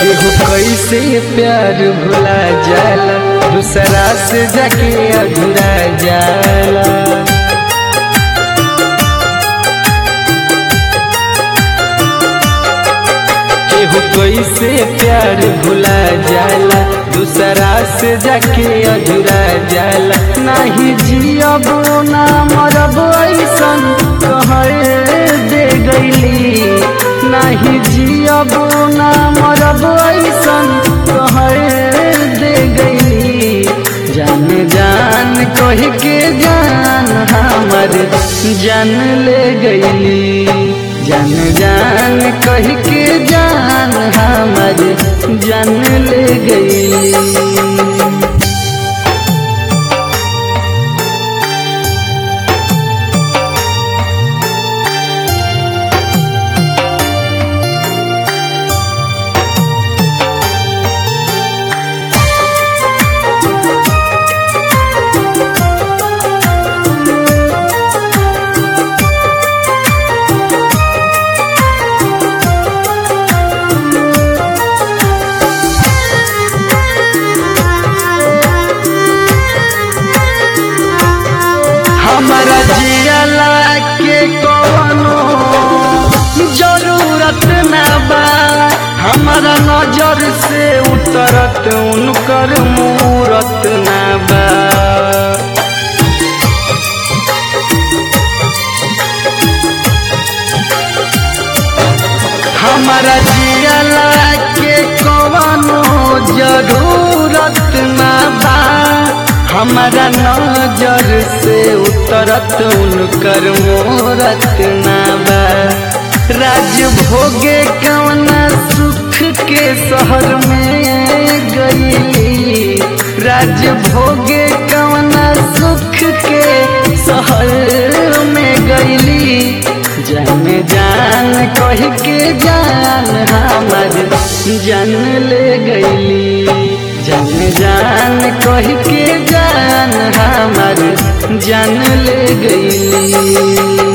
केहू कैसे प्यार भुला जाला दूसरा से जाके अधूरा जाला केहू कैसे प्यार भुला जाला दूसरा से जाके अधूरा जाला नाही जियब ना मरब ऐसन कहे दे गईली नाही जियब ना मरब ऐसन कहे दे गईली जान जान कह के जान हमर जान ले गईली जान जान कह के जान हमर जान ले गईली हमारा जियला के कवनो जरूरत ना बा हमारा नजर से उतरत उनकर मूरत ना बा हमारा जियला के कवनो जरूरत ना बा हमारा नजर से उतरत उनकर मोरत ना बा राज भोगे कवना सुख के शहर में गईली राज भोगे कवना सुख के शहर में गईली जान जान कह के जान हमर जान ले गईली जान जान कह के जान हमर जान ले गईली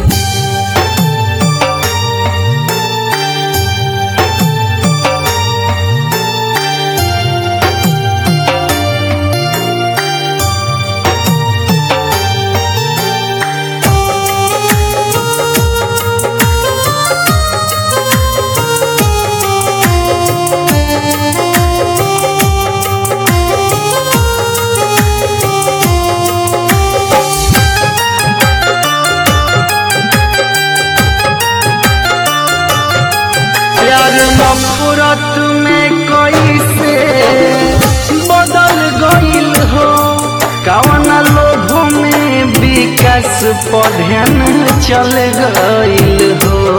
प्यार नफरत में कैसे बदल गईल हो कवन लोभ में विकास पधन चल गईल हो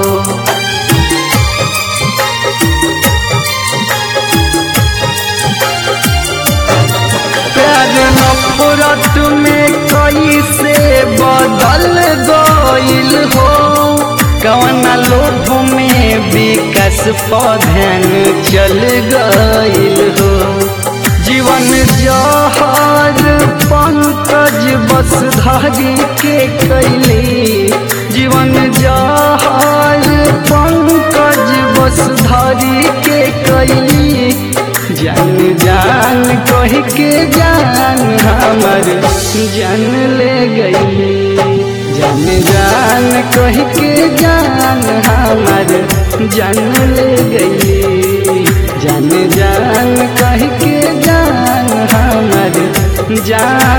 प्यार नफरत में कैसे बदल गईल हो कवन लोभ में विकास पधन चल गईल हो जीवन जहर पंकज बस धारी के कैली जीवन जहर पंकज बस धारी के कैली जान जान कह के जान हमर जान ले गई जान जान कह के जान हमर जान ले गई जान जान कह के जान हमर जान